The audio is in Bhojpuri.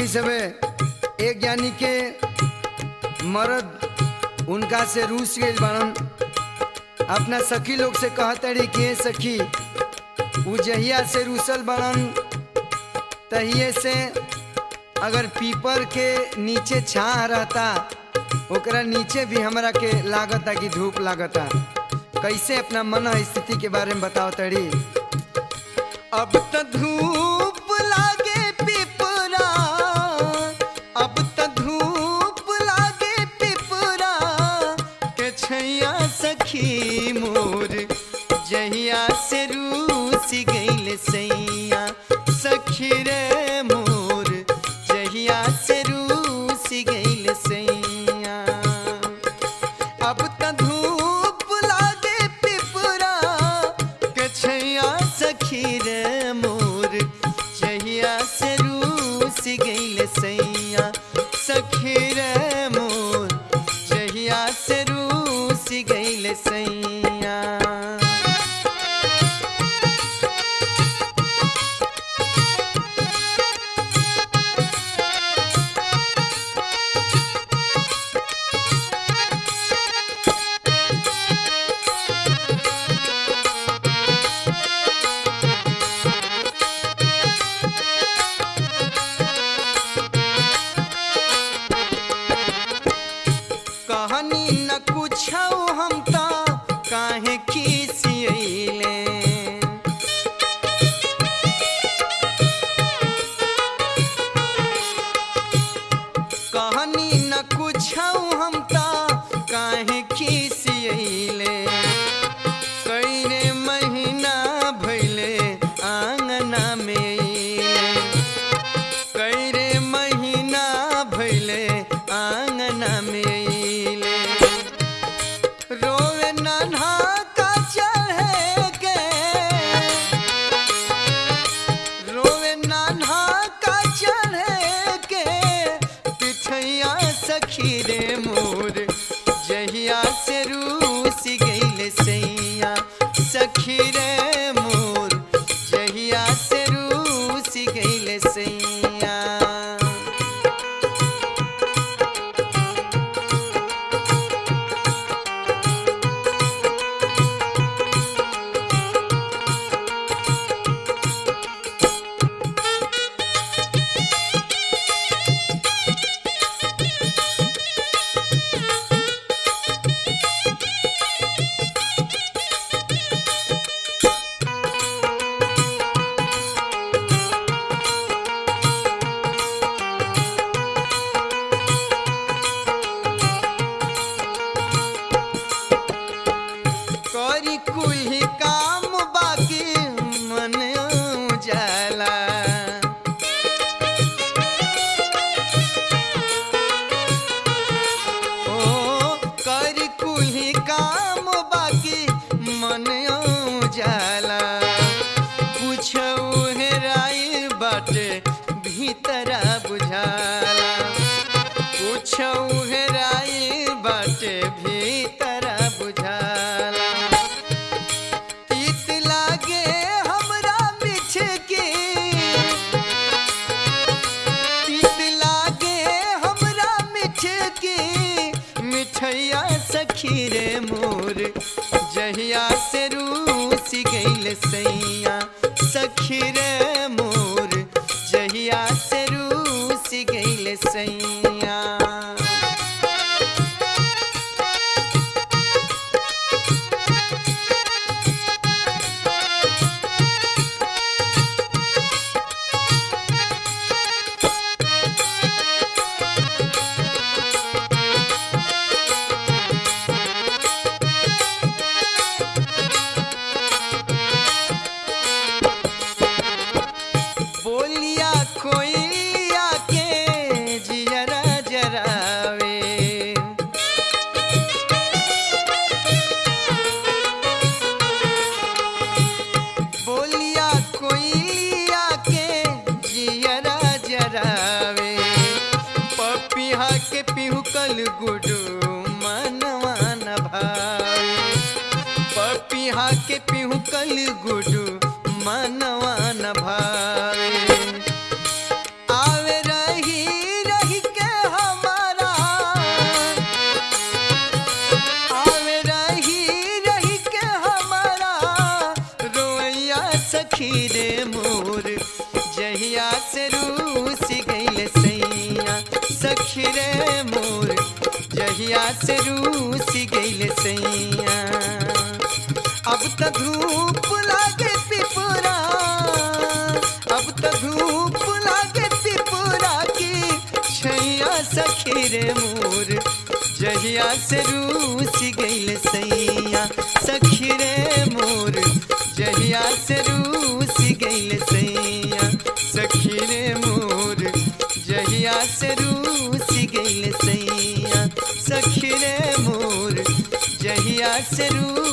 मनी सबे एक यानी के मर्द उनका से रूस गई बाड़न अपना सखी लोग से कहतड़ी कि "ए सखी उ जहिया से रूसल बाड़न तहिए से अगर पीपर के नीचे छा रहता ओकरा नीचे भी हमरा के लागता कि धूप लागता कैसे अपना मन स्थिति के बारे में बताओ तड़ी अब त धूप लागे पिपरा अब त धूप लागे पिपरा के छैया सखी मोर जहिया से रूस गईल सैया सखी रे मोर जहिया से रूस गईल सैया अब त धूप लागे पिपरा के छैया सखी रे मोर जहिया से रूस गईल सैया सखी रे मोर जहिया से रूस गईल सैया कहनी न कुछ हम त काहे खिसियले कहनी न कुछ हम त काहे खिसियले कईरे महीना भैले आंगना में अइले। कैरे महीना भैले आंगना में अइले। रोवे नन्हा का चढ़े के रोवे नन्हा का चढ़े के पिठैया सखी रे मोर जहिया से रूस गईल सैया सखी रे मोर जहिया से रूस गईल सैया करी कुल्ही काम बाकी मन जाला ओ करी कुल्ही काम बाकी मन जाला पूछौ हेराई बाटे भीतरा बुझाला पूछौ हेराई बाटे भीतरा बुझाला तीत लागे हमरा मिठ के तीत लागे हमरा मिठ के मिठैया सखी रे मोर जहिया से रूस गईल सैया सखी रे मोर जहिया से रूस गईल सैया बोलिया खोइया के जियरा जरावे बोलिया कोइया के जियरा जरावे पपिहा के पिहुकल गुडू मनवा न भावे पपिहा के पिहुकल गुडू मनवा न भावे आवे रही जहिया से रूस गइल सैया अब त धूप लागे पिपरा अब त धूप लागे पिपरा की छैया सखी रे मोर जहिया से रूस गइल सैया सखी रे मोर जहिया से रूस गइल सैया सखी रे मोर जहिया से रूस गइल सैया सखी रे मोर जहिया से रूस